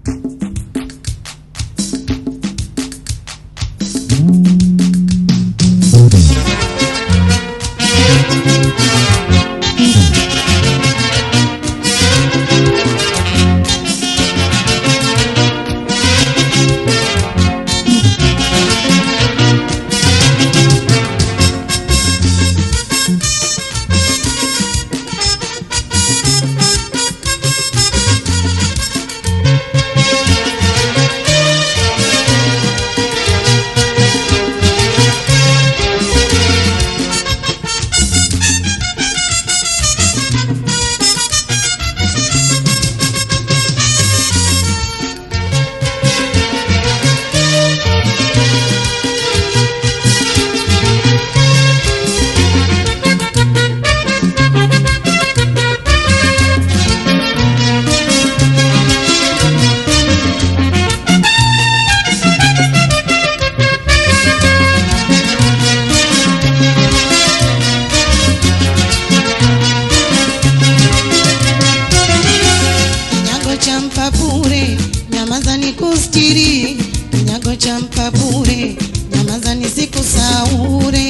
Kinyago cha mpa bure, nyamaza ni kustiri. Kinyago cha mpa bure, nyamaza ni siku saure.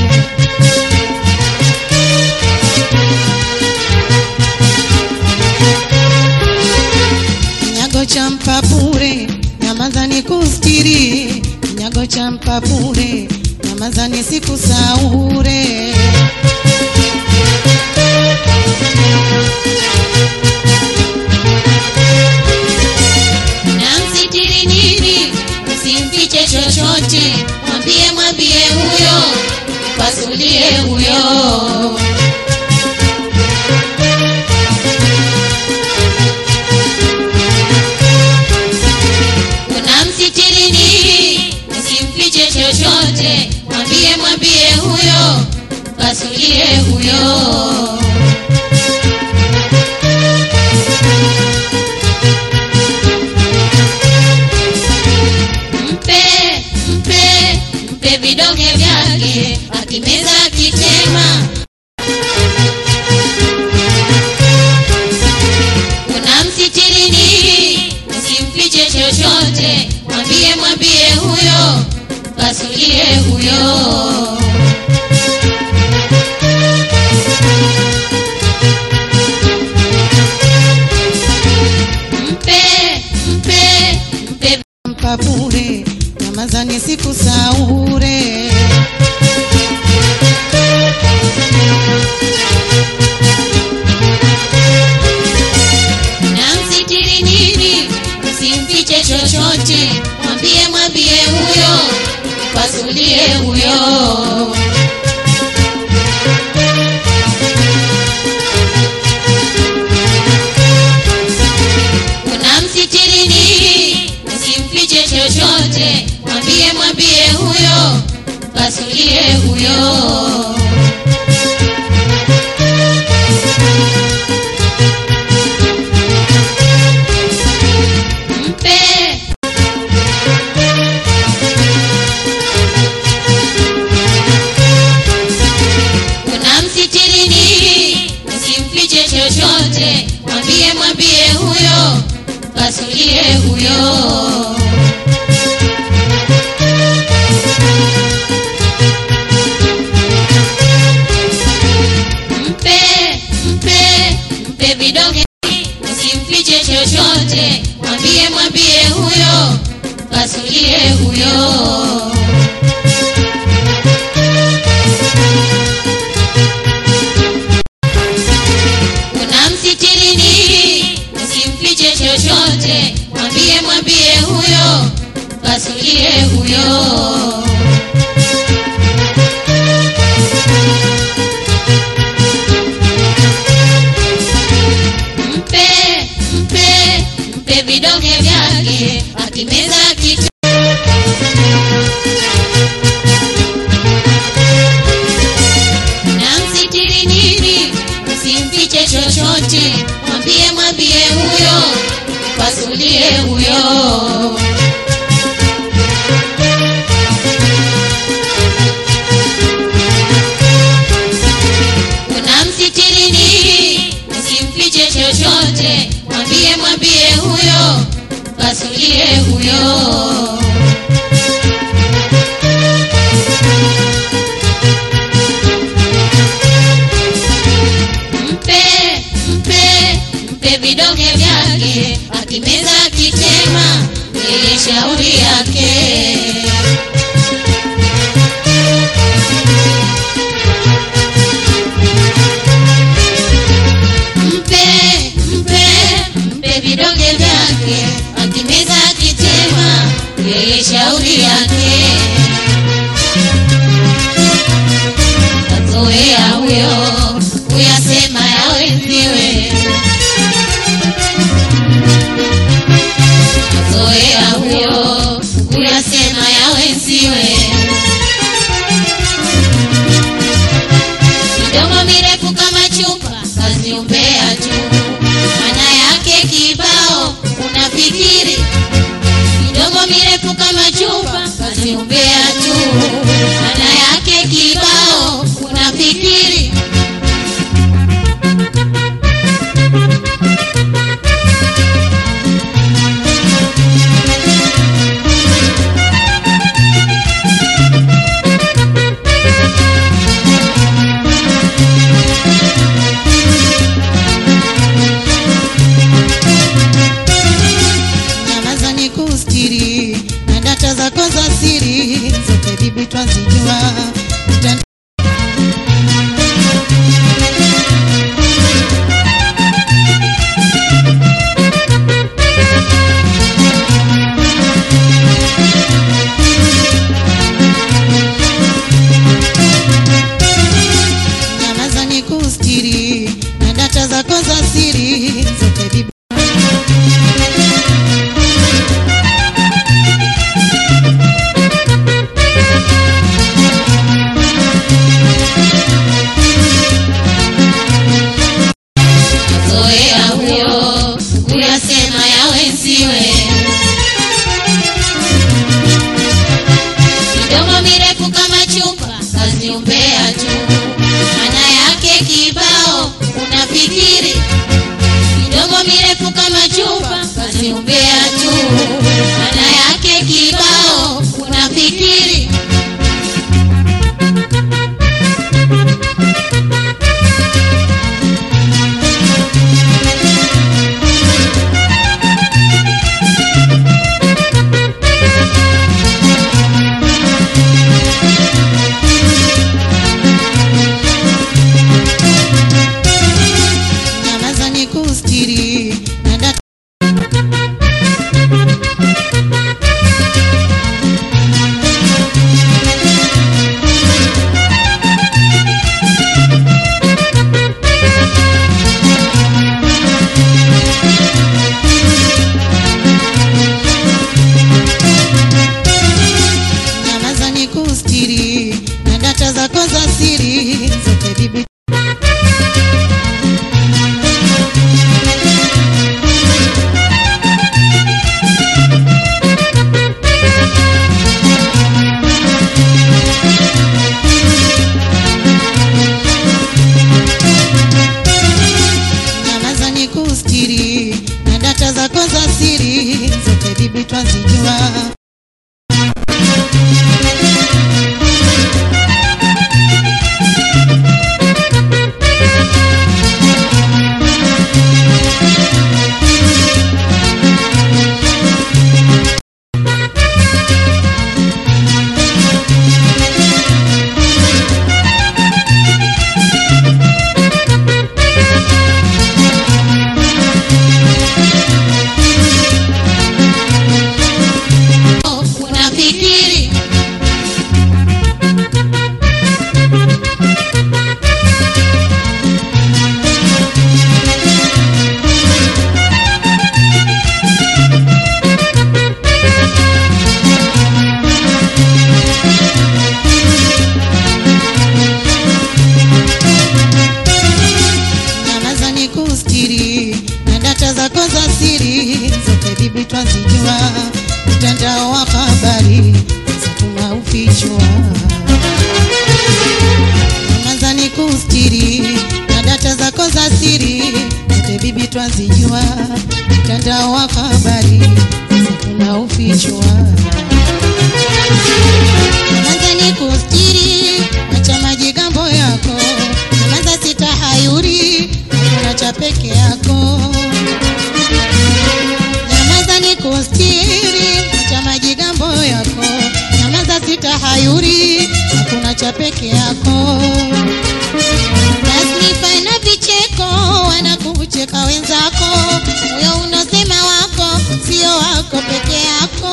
Kinyago cha mpa bure, nyamaza ni kustiri. Kinyago cha mpa bure, nyamaza ni siku saure. namsitiri nini usimfiche chochote mwambie mwambie huyo pasulie huyo unamsitiri nini usimfiche chochote mwambie mwambie huyo pasulie huyo mpe mpe mpe vidonge vyake akimeza akitema unamsitiri nini usimfiche chochote mwambie mwambie huyo pasulie huyo mpe mpe mpe mpa bure, nyamaza ni siku saure. namsitiri nini usimfiche chochote mwambie mwambie huyo pasulie huyo unamsitiri nini usimfiche chochote mwambie mwambie huyo pasulie huyo mpe unamsitiri nini usimfiche chochote mwambie mwambie huyo pasulie huyo mpe mpe mpe vidonge usimfiche chochote mwambie mwambie huyo pasulie huyo unamsitiri nini usimfiche chochote mwambie mwambie huyo pasulie huyo mpe mpe mpe vidonge vyake akimeza kitu namsitiri nini usimfiche chochote mwambie mwambie huyo pasulie huyo unamsitiri nini usimfiche chochote mwambie mwambie huyo mpasulie huyo mpe mpe mpe vidonge vyake akimeza akitema yeye shauri yake mpe mpe mpe vidonge vyake akimeza akitema yeye shauri yake kazoea huyo kuyasema ya wenziwe kazoea huyo kuyasema ya wenziwe midomo mirefu kama chupa kazi umbea tu maana yake kibao unafikiri midomo mirefu kama chupa kazi umbea tu maana yake kibao unafikiri nyamaza ni kustiri na data zako za siri zote bibi twazijua Uta- nyamaza ni kustiri na data zako za siri zote bibi zoea huyo kuyasema ya wenziwe midomo mirefu kama chupa kazi umbea tu maana yake kibao unafikiri midomo mirefu kama chupa kazi umbea tu maana yake kibao unafikiri nyamaza ni kustiri na data nyamaza ni kustiri na data zako za siri zote bibi nyamaza ni kustiri na data zako za siri zote bibi twazijua unafikiri nyamaza ni kustiri na data zako za siri zote bibi twazijua mtandao wa habari zatuma ufichwa nyamaza ni kustiri na data zako za siri zote bibi twazijua mtandao wa habari peke yako nyamaza nikustiri acha majigambo yako nyamaza sitahayuri hakuna cha peke yako tasnifa na vicheko wanakucheka wenzako moyo unosema wako sio wako peke yako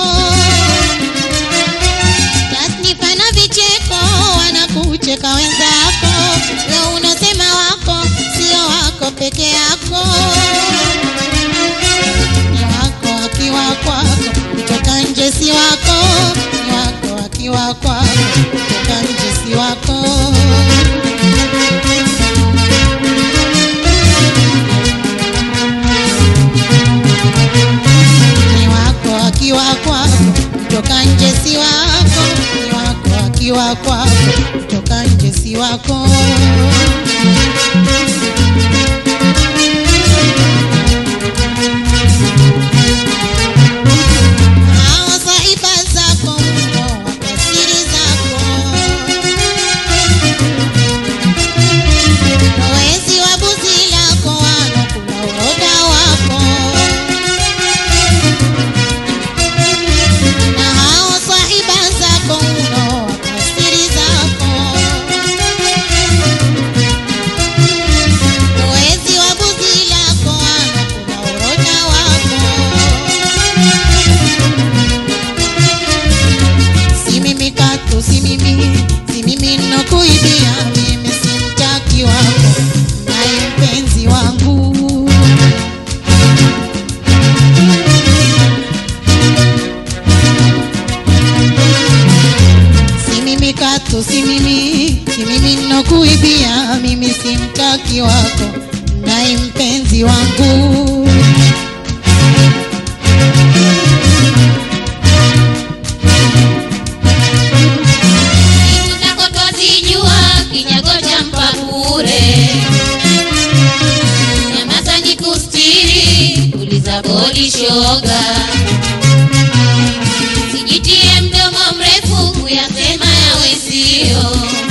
tasnifa na vicheko wanakucheka wenzako moyo unosema wako sio wako peke yako ni wako akiwa kwako kutoka nje si wako ni wako akiwa kwako kutoka nje si wako ni wako akiwa kwako kutoka nje si wako ni wako akiwa kwako kutoka nje si wako hao sahiba zako mno wapa siri zako wezi wa buzi lako wanokula uroda wako na hao sahiba zako mno wapa siri zako wezi wa buzi lako wanokula uroda wako si mimi katu si mimi si mimi nokuibia mimi si mtaki wako naye mpenzi wangu si mimi katu si mimi si mimi nokuibia mimi si mtaki wako naye mpenzi wangu Siku zako twazijua, kinyago cha mpa bure. Nyamaza nikustiri, uliza bodi shoga. Sijitie mdomo mrefu kuyasema yawe sio.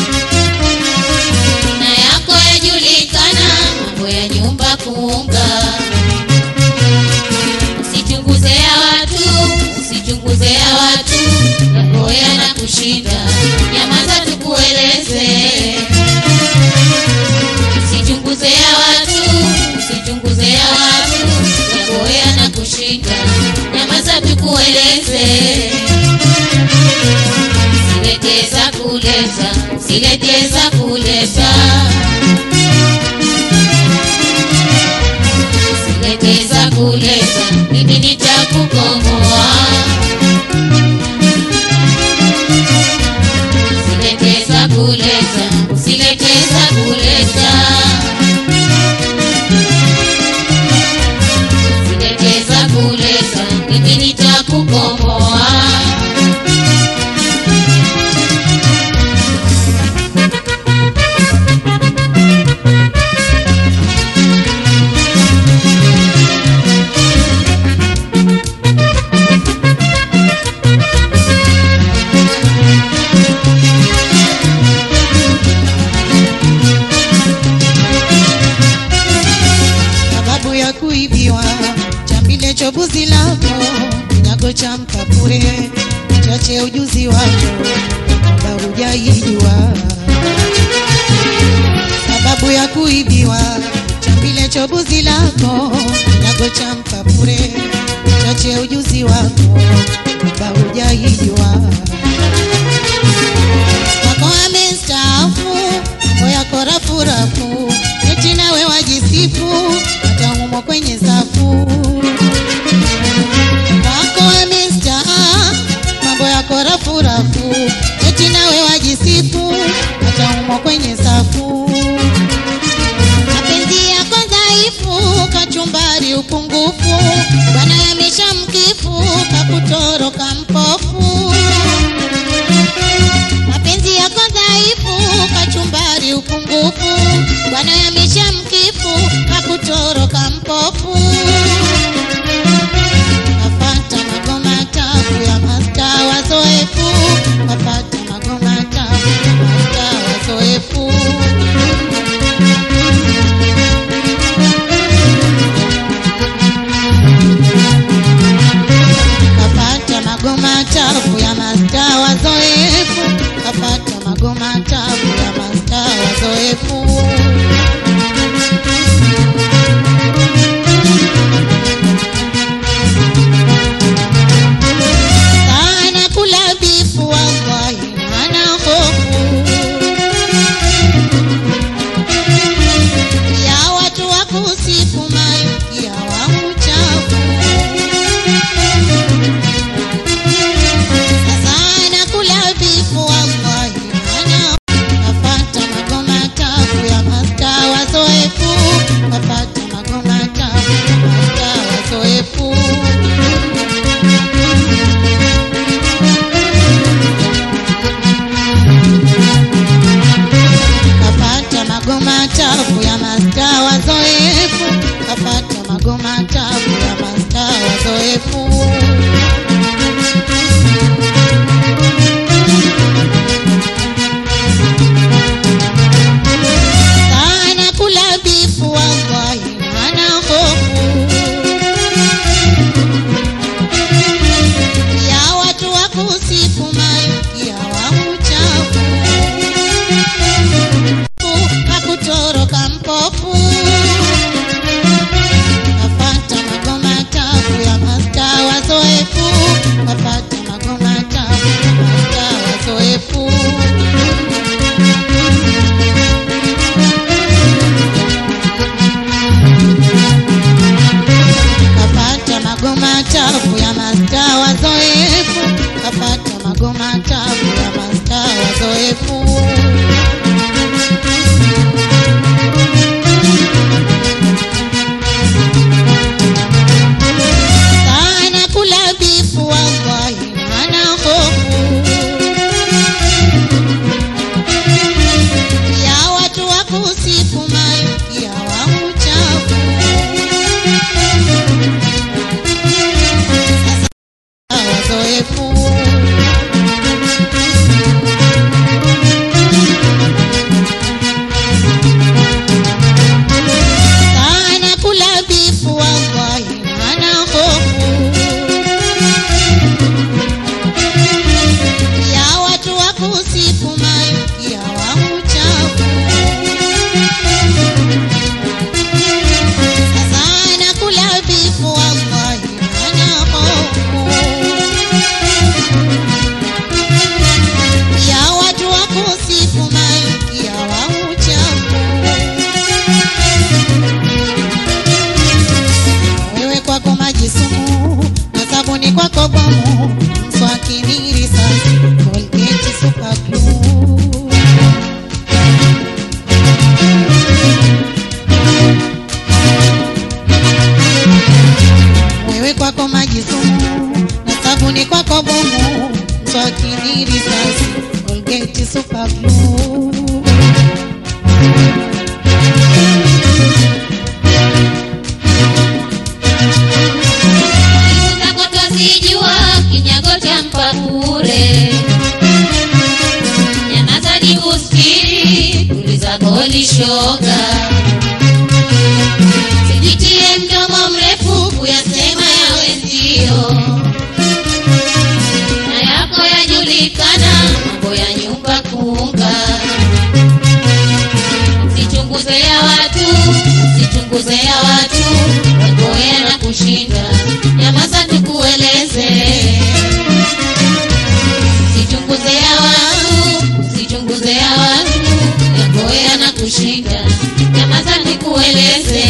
Na yako yajulikana, mambo ya nyumba kuunga. Usichunguze ya watu, usichunguze ya watu, yako yanakushinda. Nyamaza tukueleze. Usichunguze ya watu, usichunguze ya watu, yako yanakushinda. Nyamaza tukueleze. Sileteza kuleta, sileteza kuleta. Sileteza kuleta, mimi nitakukomoa. Sileteza kuleta, sileteza kuleta. Sileteza kuleta, mimi nitakukomoa. sababu ya kuibiwa chambile chobuzi lako kinyago cha mkapure chache ujuzi wako kabla hujaijua sababu ya kuibiwa chambile chobuzi lako kinyago cha mkapure chache ujuzi wako kabla hujaijua wako amestaafu mambo yako rafurafu eti nawe wajisifu hata humo kwenye safu wako amestaa mambo yako rafurafu eti nawe wajisifu hata humo kwenye safu mapenzi yako dhaifu kachumbari upungufu bwana yamesha mkifu kakutoroka mpofu mapenzi yako dhaifu kachumbari upungufu bwana yamesha mkifu kakutoroka mpofu kapata magoma tabu ya masta wazoefu kapata magoma tabu ya masta wazoefu chafu ya masta wazoefu kapata magoma chafu ya masta wazoefu sana kula bifu wallahi hana hofu ya watu wa kusifu malkia wa uchafu hakutoroka mpofu kapata magoma tafu ya masta wazoefu kapata magoma tafu ya masta wazoefu kapata magoma chafu ya masta wazoefu kapata magoma chafu ya masta wazoefu sana kula bifu wallahi hana hofu ya watu wa kusifu malkia wa uchafu wazoefu sana kula bifu wallahi hana hofu ya watu wa kusifu malkia wa uchafu sana kula bifu wallahi hana hofu ya watu wa kusifu malkia wa uchafu wewe kwako maji sumu na sabuni kwako bomu mswaki ni risasi Colgate super glue wewe kwako maji sumu na sabuni kwako bomu mswaki ni risasi Colgate super glue Siku zako twazijua, kinyago cha mpa bure. Nyamaza ni usikiri, tuliza goli shoga. Sijitie mdomo mrefu kuyasema ya wenzio, na yako yajulikana, mambo ya nyumba kuunga. Usichunguze ya watu, usichunguze ya watu, wagoea na kushinda. Nyamaza tukueleze. Usichunguze ya watu, usichunguze ya watu, wagoea na kushinda. Nyamaza nikueleze.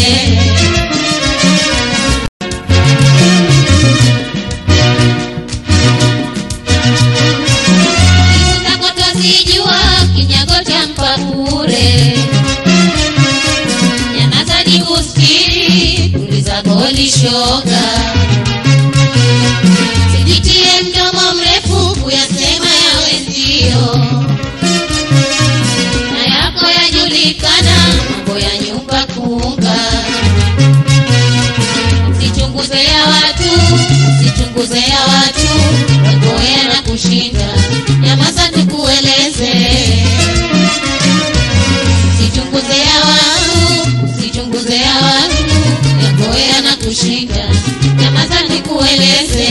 Siku zako twazijua, kinyago cha mpa bure. Nyamaza ni usikiri, tuliza goli shoga. Sijitie mdomo mrefu kuyasema ya wenzio, na yako yajulikana, mambo ya nyumba kuunga. Usichunguze ya watu, usichunguze ya watu, wagoea na kushinda. Nyamaza tukueleze. Usichunguze ya watu, usichunguze ya watu, yagoea na kushinda. Nyamaza nikueleze.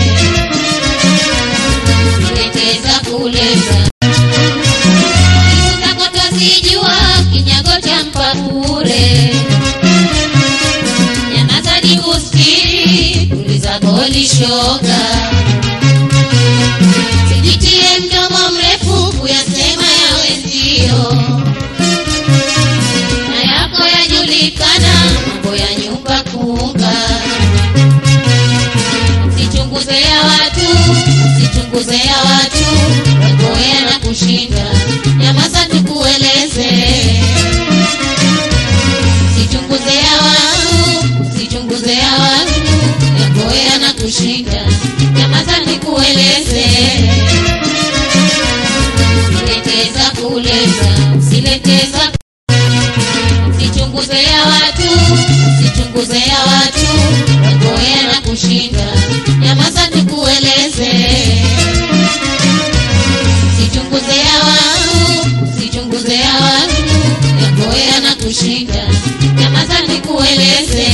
Usileteza kuleza. Siku zako twazijua, kinyago cha mpa bure. Nyamaza ni usikiri, tuliza goli shoga. Sijitie mdomo mrefu kuyasema ya wenzio, na yako yajulikana, mambo ya nyumba kuunga. Usichunguze ya watu, usichunguze ya watu, wagoea na kushinda. Nyamaza tukueleze. Usichunguze ya watu, usichunguze ya watu, yagoea na kushinda. Nyamaza nikueleze. Usileteza kuleza, usileteza Sichunguze ya watu, sichunguze ya watu, wagoea na kushinda, nyamaza tukueleze. Sichunguze ya watu, sichunguze ya watu, wagoea na kushinda, nyamaza nikueleze.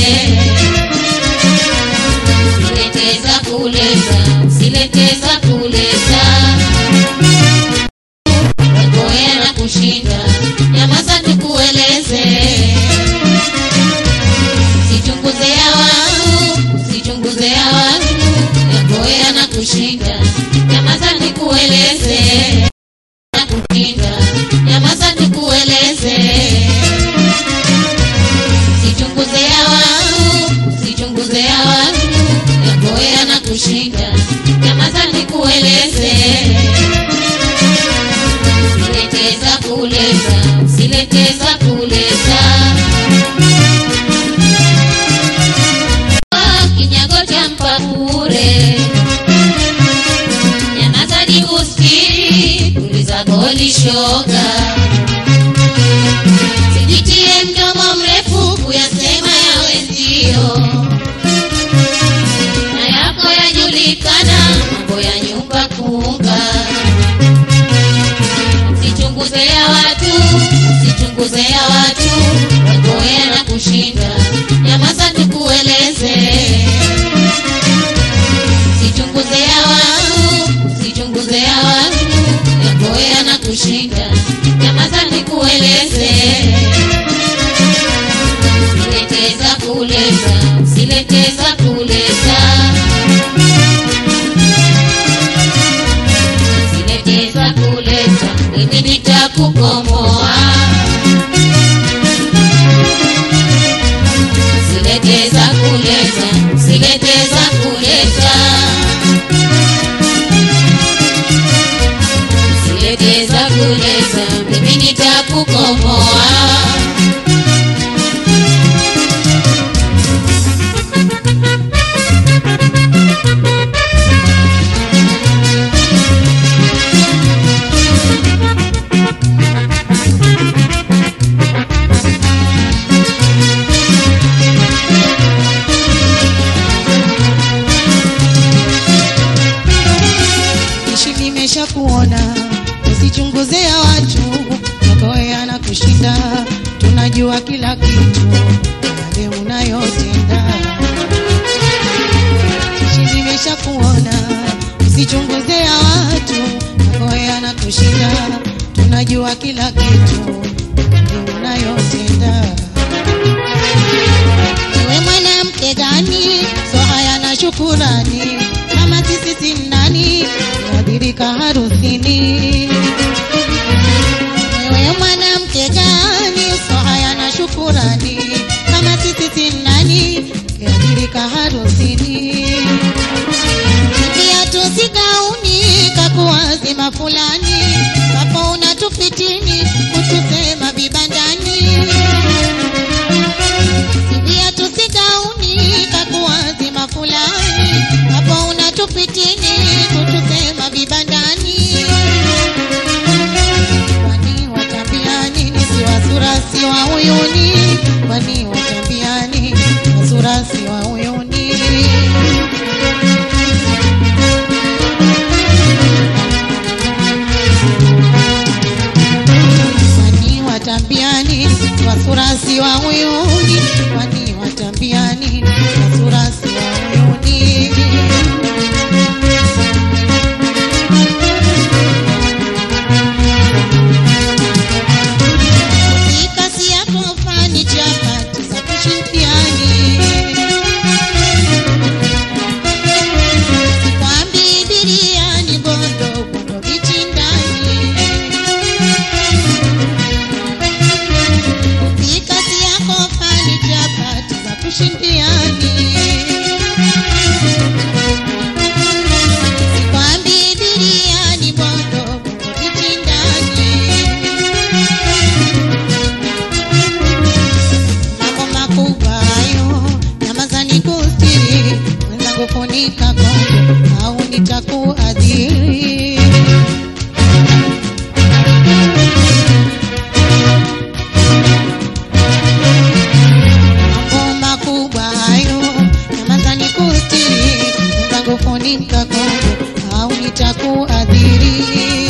Sileteza kuleza, sileteza kuleza, wagoea na kushinda, nyamaza tukueleze. Sichunguze ya watu, sichunguze ya watu, yagoea na kushinda, nyamaza nikueleze. Na kushinda, nyamaza nikueleze. Sichunguze ya watu, sichunguze ya watu, yagoea na kushinda, nyamaza nikueleze. Sileteza kuleza, sileteza kuleza. kinyago cha mpapure nyamaza ni uskiri tuliza goli shoga sijitie mdomo mrefu kuyasema ya wenzio na yako yajulikana mambo ya nyumba kuunga sichunguze ya watu sichunguze ya watu wagoea na kushinda nyamaza tukueleze sichunguze ya watu sichunguze ya watu yagoea na kushinda nyamaza nikueleze sileteza kuleza sileteza kuleza sileteza kuleza mimi nitakukomoa sileteza kuleza sileteza kuleza sileteza kuleza mimi nitakukomoa ishi limesha kuona usichunguze ya watu magoea na kushinda tunajua kila kitu yale unayotenda ishi limesha kuona usichunguze ya watu magoea na kushinda tunajua kila kitu yale unayotenda wewe mwanamke gani so haya na shukurani kama sisi si nani kuadhirika harusini wewe mwanamke gani so haya na shukurani kama sisi si nani kuadhirika harusini viatu sigauni kakuwazima fulani kapo unatufitini kutusema vibandani viatu sigauni kakuwazima fulani hapo unatupitini kutusema vibandani kwani watambiani si wasura si wa uyuni kwani watambiani wasura si wa uyuni kwani watambiani wasura si wa uyuni kwani watambiani wasura si wa uyuni Kasi yako fani chapati za kushindiani Sikwambi biriani bondo bondo vichindani Kasi yako fani chapati za kushindiani Sikwambi biriani bondo bondo vichindani mambo makubwa hayo nyamazani kustiri mwenzangu funika kondo au nitakuadhiri Timka Kongo au nitakuadhiri.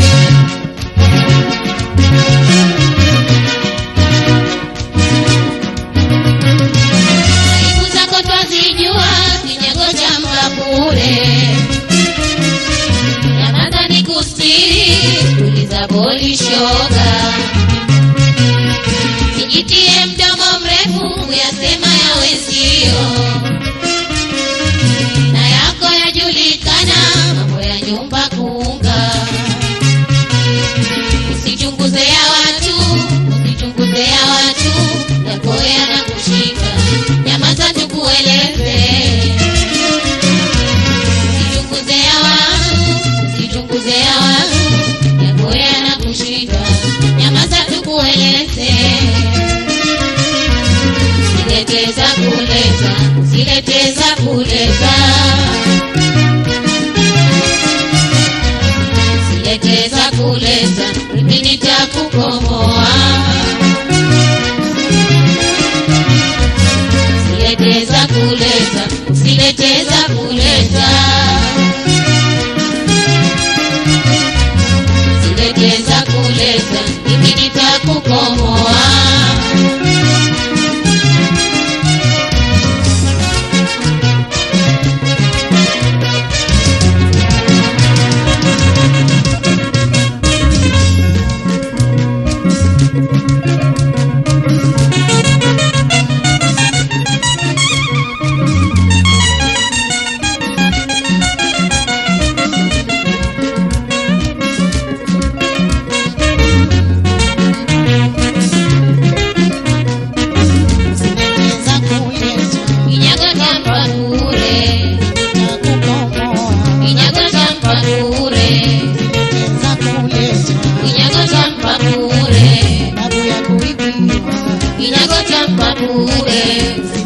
Aibu zako twazijua, kinyago cha mkabure. Nyamaza nikustiri, tuliza boli shoga. Sijitie mdomo mrefu, kuyasema ya wenzio. Na yako yajulikana, mambo ya nyumba kuunga. Usichunguze ya watu, usichunguze ya watu, yako yanakushika. Nyamaza tukueleze. Usichunguze ya watu, usichunguze ya watu, yako yanakushika. Nyamaza tukueleze. Usileteza kuleza, usileteza kuleza. Usileteza kuleza, mimi nitakukomoa. Usileteza kuleza, usileteza kuleza. Usileteza kuleza, mimi nitakukomoa. Usileteza kuleza, Kinyago cha mpakure, nitakukomoa. kinyago cha mpakure, Usileteza kuleza, kinyago cha mpakure, babu ya kuibiwa. kinyago cha mpakure,